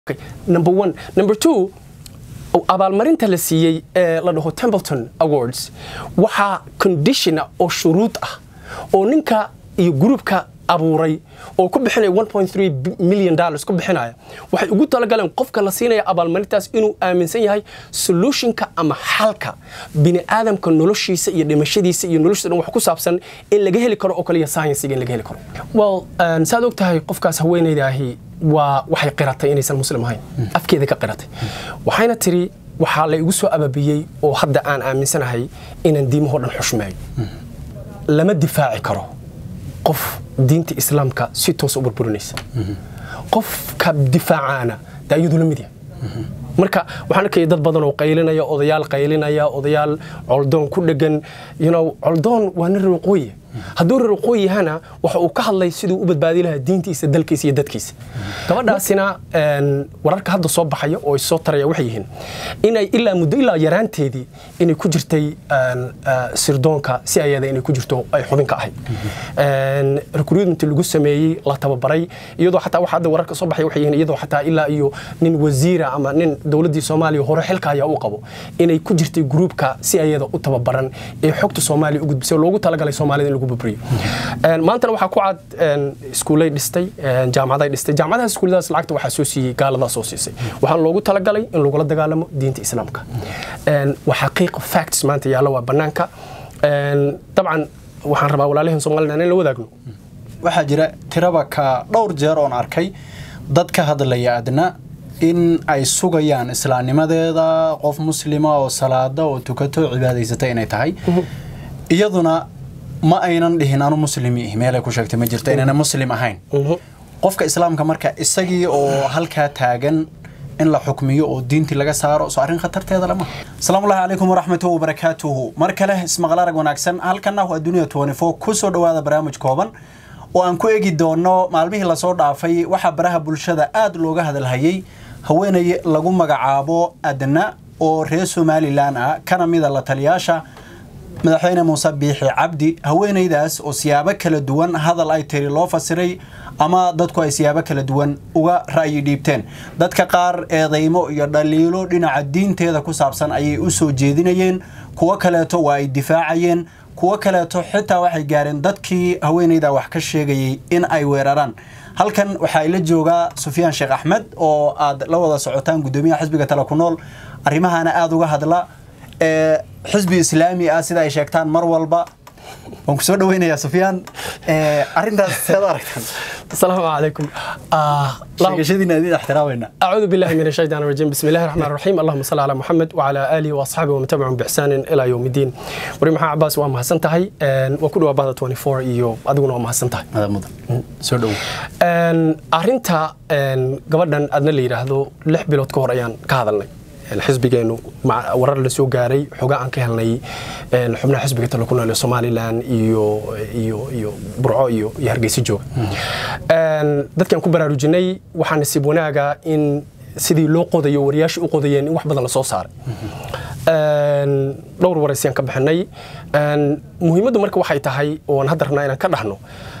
number one number two abaalmarinta la siiyey ee la dhaho templeton awards waxaa conditiona oo shuruud ah oo ninka iyo gruubka abuuray oo ku bixinaya million dollars ku bixinaya waxay ugu talagaleen qofka la siinaya abaalmarintaas inuu aaminsan yahay solutionka ama xalka bini aadamka noloshiisa iyo dhimashadiisa iyo noloshiisa dhan wax ku saabsan in laga heli karo oo kaliya science-ga in laga heli karo well saad og tahay qofkaas haweenaydaahi waa waxay qiratay inaysan muslim ahayn afkeeda ka qiratay waxayna tiri waxaa la igu soo ababiyey oo hadda aan aaminsanahay inaan diimahoo dhan xushmeeyo lama difaaci karo qof diinta islaamka si toosa u burburinaysa qofka difaacaana de iyadu la mid yahay marka waxaan arkaya dad badan oo qaylinaya odayaal qaylinaya odayaal coldoon ku dhegan coldoon waa nin reeqooye hadduu reeqooy yahana waxa uu ka hadlay siduu u badbaadi lahaa diintiisa dalkiisa iyo dadkiisa gabadhaasina wararka hadda soo baxaya oo soo taraya waxay yihiin inay ilaa muddo ilaa yaraanteedii inay ku jirtay sirdoonka si ayada inay ku jirto ay xubinka ahayd recruitment lagu sameeyey la tababaray iyadoo xataa waxa hadda wararka soo baxaya waxay yihiin iyadoo xataa ilaa iyo nin wasiira ama nin dowladdii soomaaliya hore xilka ayaa u qabo inay ku jirtay gruubka si ayada u tababaran ee xogta soomaaliya u gudbisay loogu talagalay soomaalida in lagu bubriyo maantana waxaa ku cad iskuulay dhistay jaamacaday dhistay jaamacadaha iskuulladaas lacagta waxaa soo siiyey gaaladaa soo siisay waxaan loogu talagalay in lagula dagaalamo diinta islaamka waa xaqiiq facts maanta yaalla waa bannaanka dabcan waxaan rabaa walaalihin somalilan in la wadaagno waxaa jira tiraba ka dhowr jeer oon arkay dad ka hadlaya adna in ay sugayaan islaamnimadeeda qof muslima oo salaada oo tukato cibaadaysata inay tahay iyaduna ma aynan dhihin anu muslimi meelay ku sheegtay ma jirto inayna muslim ahayn qofka islaamka marka isagii oo halkaa taagan in la xukmiyo oo diintii laga saaro soo arrin khatarteeda lama asalaamullahi calaykum waraxmatullahi wabarakaatuhu mar kale ismaqal arag wanaagsan halkana waa dunia ku soo dhowaada barnaamij kooban oo aan ku eegi doono maalmihii lasoo dhaafay waxaa baraha bulshada aad looga hadalhayay haweenay lagu magacaabo adna oo reer somalilan ah kana mida la taliyaasha madaxweyne muuse biixi cabdi haweenaydaas oo siyaabo kala duwan hadal ay tiri loo fasiray ama dadku ay siyaabo kala duwan uga ra'yi dhiibteen dadka qaar eedaymo iyo dhaliilo dhinaca diinteeda ku saabsan ayay u soo jeedinayeen kuwo kaleeto waa ay difaacayeen kuwo kaleeto xitaa waxay gaareen dadkii haweenayda wax ka sheegayay in ay weeraraan halkan waxaa ila joogaa sufyaan sheekh axmed oo aad la wada socotaan gudoomiyaha xisbiga tale ku nool arrimahana aada uga hadla xisbi islaami ah sida ay sheegtaan mar walba waan ku soo dhaweynayaa sufyaan arrintaas seed aragtaan asalaamu calaykum sheegashadiina idin ixtiraamayna أعوذ بالله من الشيطان الرجيم بسم الله الرحمن الرحيم اللهم صل على محمد وعلى آله وأصحابه ومن تبعهم بإحسان إلى يوم الدين وري محمد عباس waa mahadsan tahay waa ku dhawa bahda 24 iyo adiguna waa mahadsan tahay madam mudan soo dhow arrinta gabadhan adna la yidhaahdo lix bilood ka hor ayaan ka hadalnay xisbigeenu warar la soo gaaray xoga aan ka helnay xubnaha xisbiga talo ku nool ee somalilan iyo iyo iyo burco iyo iyo hargeysa jooga dadkaan ku baraarujinay waxaa nasiib wanaaga in sidii loo qodayo wariyaasha u qodayeen in wax badan la soo saaray dhowr waraysiyaan ka bixinay muhiimaddu marka waxay tahay oon hadda rabnaa inaan ka dhahno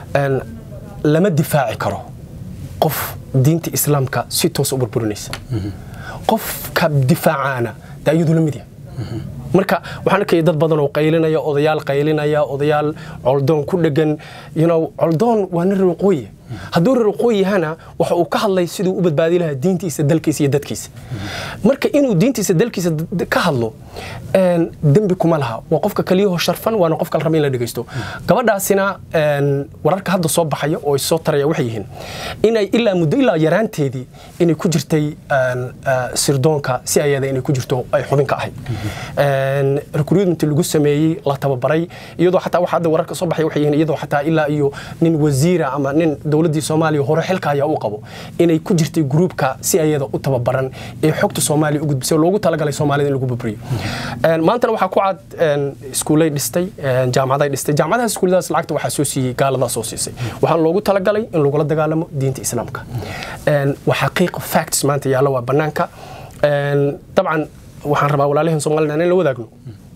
lama difaaci karo qof diinta islaamka si toosa u burburinaysa qofka difaacaana de iyadu la mid yahay marka waxaan arkaya dad badan oo qaylinaya odayaal qaylinaya odayaal coldoon ku dhegan coldoon waa nin reeqooye hadduu reeqooy yahana waxa uu ka hadlay siduu u badbaadi lahaa diintiisa dalkiisa iyo dadkiisa marka inuu diintiisa dalkiisa ka hadlo dembi kuma laha waa qofka kaliyaho sharfan waana qofka la raba in la dhegeysto gabadhaasina wararka hadda soo baxaya oo soo taraya waxay yihiin inay ilaa muddo ilaa yaraanteedii inay ku jirtay sirdoonka si ayada inay ku jirto ay xubinka ahayd recruitment lagu sameeyey la tababaray iyadoo xataa waxa hadda wararka soo baxaya waxay yihiin iyadoo xataa ilaa iyo nin wasiira ama nin dowladdii soomaaliya hore xilka ayaa u qabo inay ku jirtay gruubka si ayada u tababaran ee xogta soomaaliya u gudbisay loogu talagalay soomaalida in lagu bubriyo maantana waxaa ku cad iskuulay dhistay jaamacaday dhistay jaamacadaha iskuulladaas lacagta waxaa soo siiyey gaaladaa soo siisay waxaan loogu talagalay in lagula dagaalamo diinta islaamka waa xaqiiq facts maanta yaalla waa bannaanka dabcan waxaan rabaa walaalihin somalilan in la wadaagno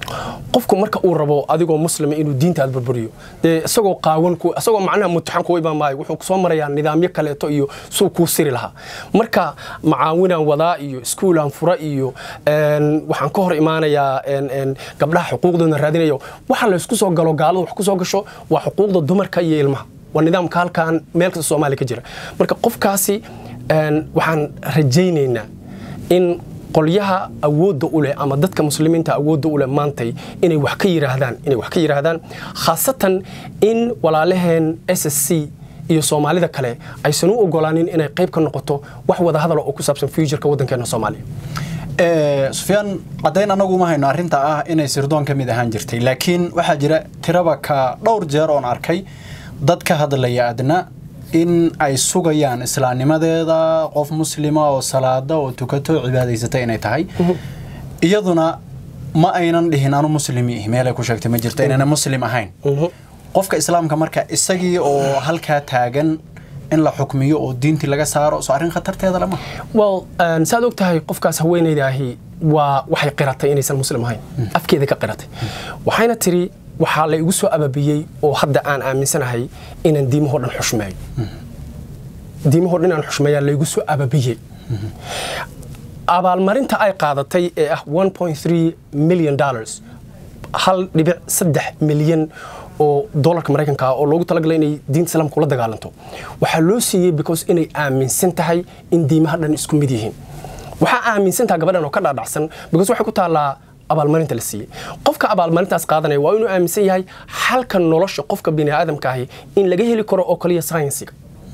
qofku marka uu rabo adigoo muslima inuu diintaad burburiyo dee isagoo qaawan isagoo macnaha mutaxan kuwa imaan maayo wuxuu soo marayaa nidaamyo kaleeto iyo suu kuu siri lahaa marka macaawinaan wadaa iyo iskuulaan fura iyo waxaan ka hor imaanayaa gabdhaha xuquuqdooda raadinayo waxa laysku soo galo gaalada wax ku soo gasho waa xuquuqda dumarka iyo ilmaha waa nidaamka halkan meel kasta soomaaliya ka jira marka qofkaasi waxaan rajaynaynaa in qolyaha awoodda u leh ama dadka muslimiinta awoodda u leh maantay inay wax ka yiraahdaan inay wax ka yiraahdaan khaasatan in walaalaheen s s c iyo soomaalida kale aysan u ogolaanin inay qayb ka noqoto wax wada hadala oo ku saabsan futureka waddankeena soomaaliya sufyaan caddayn anagu ma hayno arrinta ah inay sirdoon ka mid ahaan jirtay laakiin waxaa jira tiraba ka dhowr jeer oon arkay dad ka hadlaya adna in ay sugayaan islaamnimadeeda qof muslima oo salaada oo tukato cibaadaysata inay tahay iyaduna ma aynan dhihin anu muslimi meelay ku sheegtay ma jirto inayna muslim ahayn qofka islaamka marka isagii oo halkaa taagan in la xukmiyo oo diintii laga saaro soo arrin khatarteeda lama well saad og tahay qofkaas haweenaydaahi waa waxay qiratay inaysan muslim ahayn afkeeda ka qiratay waxayna tiri waxaa la igu soo ababiyey oo hadda aan aaminsanahay inaan diimahoo dhan xushmeeyo diimahoo dhan inaan xushmeeyaa laygu soo ababiyey abaalmarinta ay qaadatay ee ah million dollars hal dhibic saddex milyan oo dolarka maraykanka ah oo loogu talagalay inay diinta islaamka ula dagaalanto waxaa loo siiyey because inay aaminsan tahay in diimaha dhan isku mid yihiin waxaa aaminsan taha gabadhan oo ka dhaadhacsan because waxay ku taallaa abaalmarinta la siiyey qofka abaalmarintaas qaadanaya waa inuu aaminsan yahay xalka nolosha qofka bini aadamka ahi in laga heli karo oo kaliya saynsiga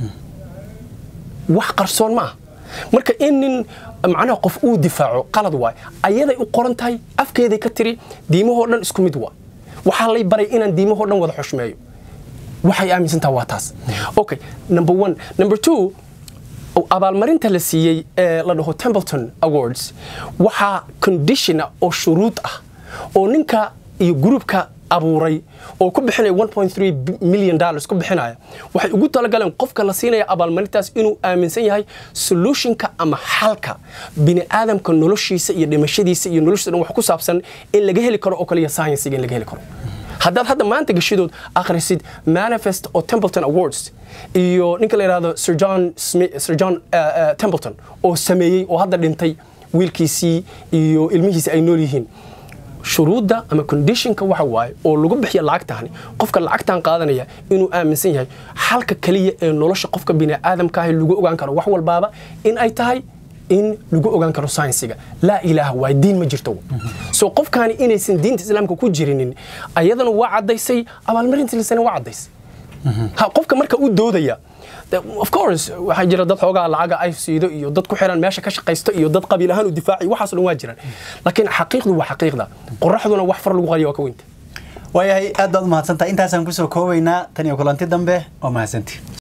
wax qarsoon ma ah marka in nin macnaha qof uu difaaco qalad waay ayaday u qoran tahay afkeeday ka tiri diimahoo dhan isku mid waa waxaa lay baray inaan diimahoo dhan wada xushmeeyo waxay aaminsan tahay waa taas okay number one number two abaalmarinta la siiyey ee la dhaho templeton awards waxaa condition oo shuruud ah oo ninka iyo gruubka abuuray oo ku bixinaya million dollars ku bixinaya waxay ugu talagaleen qofka la siinaya abaalmarintaas inuu aaminsan yahay solutionka ama xalka bini aadamka noloshiisa iyo dhimashadiisa iyo noloshiisa dhan wax ku saabsan in laga heli karo oo kaliya science-ga in laga heli karo haddaad hadda maanta gashidood akhrisid manifest oo templeton awards iyo ninka la yidhahdo sir john, Smith, sir john uh, uh, templeton oo sameeyey oo hadda dhintay wiilkiisii iyo ilmihiisii ay nool yihiin shuruudda ama conditionka waxa waaye oo lagu bixiya lacagtani qofka lacagtan qaadanaya inuu aaminsan yahay xalka kaliya ee nolosha qofka biniaadamkaahi lagu ogaan karo wax walbaaba in ay tahay in lagu ogaan karo saynsiga laa ilaaha waay diin ma jirto so qofkaani inaysan diinta islaamka ku jirinin ayadana waa caddaysay abaalmarinta lisana waa caddaysay qofka marka u doodaya of course waxaa jira dad xoogaa lacaga ay siido iyo dad ku xiran meesha ka shaqaysto iyo dad qabiil ahaan u difaaciyo waxaasoo dhan waa jiraan laakiin xaqiiqdu waa xaqiiqda qoraxduna wax far lagu qariya waa ka weynta waayahay aad baad umahadsantahay intaasaan kusoo koobaynaa tan iyo kulanti dambe waa mahadsantii